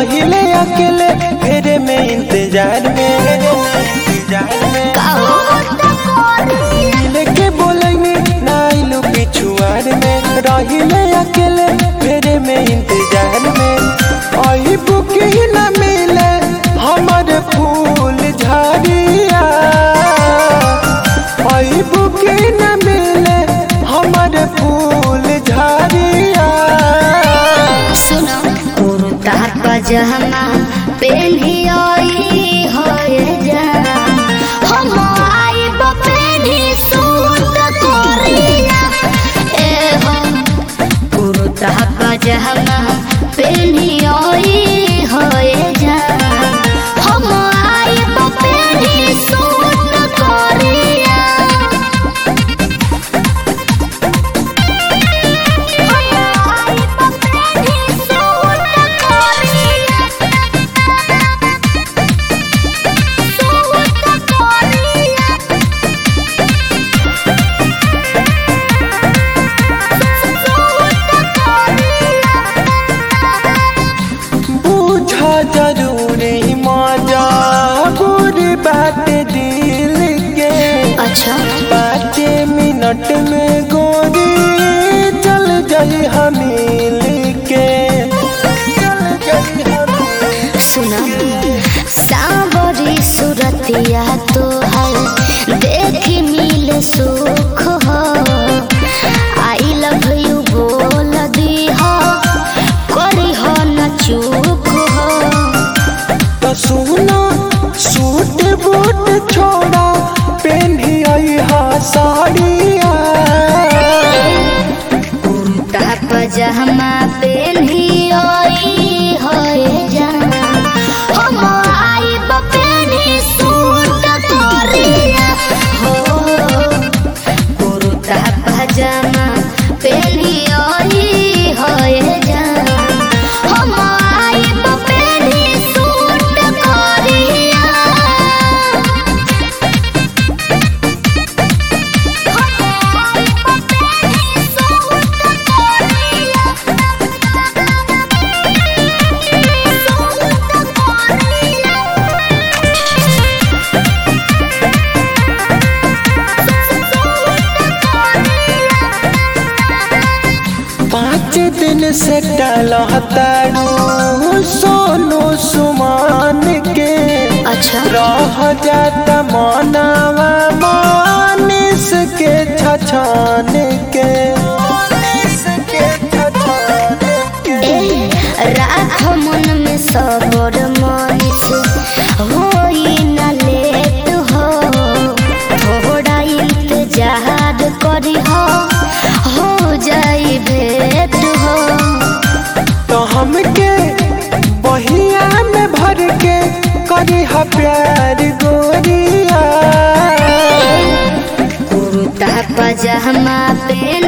रहिले अकेले फेरे में इंतजार में इंतजार में मिले के बोलेंगे नाइलू पिछुआर में रहिले अकेले फेरे में इंतजार में आई बुकी न मिले हमर फूल झाड़िया आई बुकी न मिले हमर फूल झाड़िया सुनो कुर्ता पजामा पेन्ही आई होए जाना हम आइब पेन्ही सूट कोरिया ए हो कुर्ता पजामा पेन्ही आई होए जाना हम आइब पेन्ही सूट कोरिया बूझा जरूरी मजा बुरी बात दिल के अच्छा पाँच मिनट में गोरी चल जाई हम मिल के चल जाई हम मिल सुना सावरी सुरतिया तो है देख मिल सुख हो आई लव यू बोल दी हो करी हो न चूक हो तो सुना सूट बूट छोड़ा पहनी आई हा साड़िया कुर्ता पजामा पेन्ही आई होए जाना हम आइब पेन्ही सूट कोरिया हो कुर्ता पजामा पेन्ही आई होए जाना हम आइब पेन्ही सूट कोरिया पाँच दिन से टलहतारू सोनू सुमान के अच्छा रह जाता मनावा मानिस के छछान के मानिस के छछान के ए राख मन में सबर मनिस होई न लेट हो थोड़ा इंतजार करी हो हो जाई भेट हो तो हमके बहिया में भर के करी हा प्यार गोरिया कुर्ता पजामा पेन